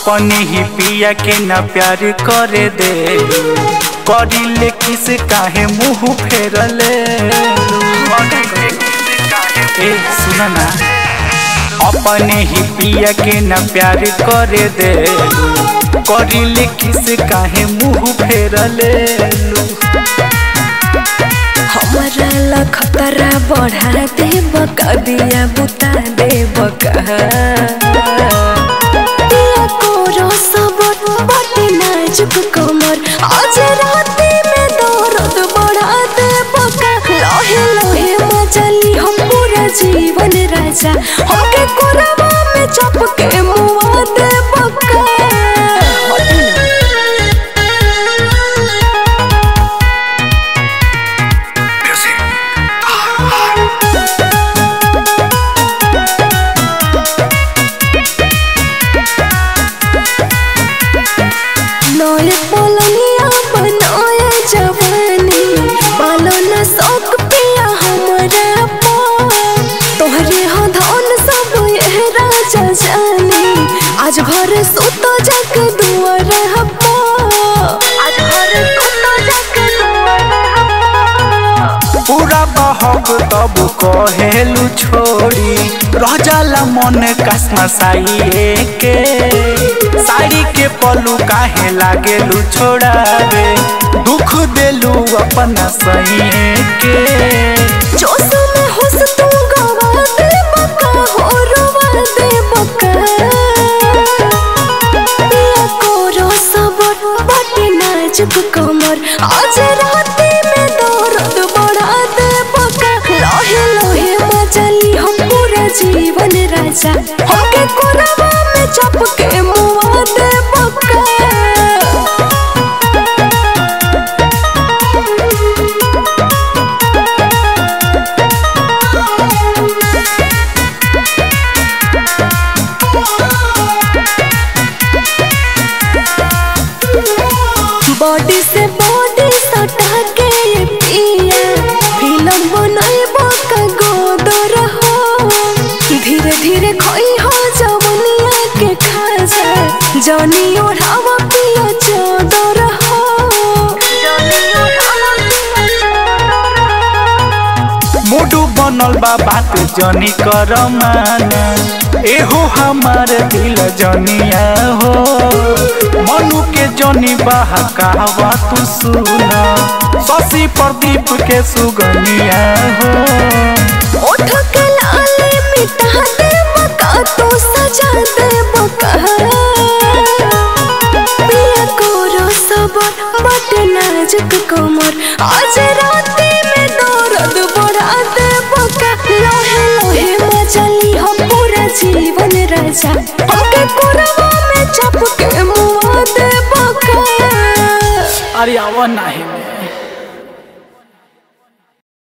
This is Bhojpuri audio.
अपने ही पिया के न प्यार करे दे करिले किस काहे मुंह फेरले ए सुन ना अपने ही पिया के न प्यार करे दे करिले किस काहे मुंह फेरले हमारा ला खतरा बढ़ा दे बका दिया बुता दे बका दिया कोरो सबत बटे नाजुक कमर आज राती में दर्द बढ़ा दे बका लोहे लोहे मचली हम पूरा जीवन राजा हमके कोरबा में चपके मुआ दे बका नए पलनिया बनाए जवानी पालो न शौक पिया हमरा पार तोहरे हो धन सब यह राजा जानी आज घर सुतो जग दुआर हप्पा आज घर सुतो जग दुआर हप्पा पूरा बहक तब कहेलू छोड़ी रह जाला मन कसमा साइए के साड़ी के पलू काहे लागेलू छोड़ावे दुख देलू अपना सही के जोश में हुस तू गवा दे बका हो रुवा दे बका पिया कोरो सबर बटे नाजुक कमर आज राती में दर्द बढ़ा दे बका लोहे लोहे मचली हम पूरा जीवन राजा हमके कोरबा में चपके मुआ दे बका बॉडी से बॉडी सटा के ये पिया फिल्म बनाइबो का गोदर हो धीरे धीरे खोई हो जवनिया के खाजा जनी ओढ़ावा पिया चोदर हो जनी ओढ़ावा पिया चोदर हो मूडू बनल बा बात जनी कर माना एहो हमार दिल जनिया हो मनु के जनी बहकावा तू सुना शशि प्रदीप के सुगनिया हो ओठ के लाले मिटा दे बका तू सजा दे बका पिया कोरो सबर बटे नाजुक कमर आज राती में दर्द बढ़ा दे बका लोहे लोहे मचली हम पूरा जीवन राजा हमके कोरवा में चपके मुआ दे बका अरे आवा नाही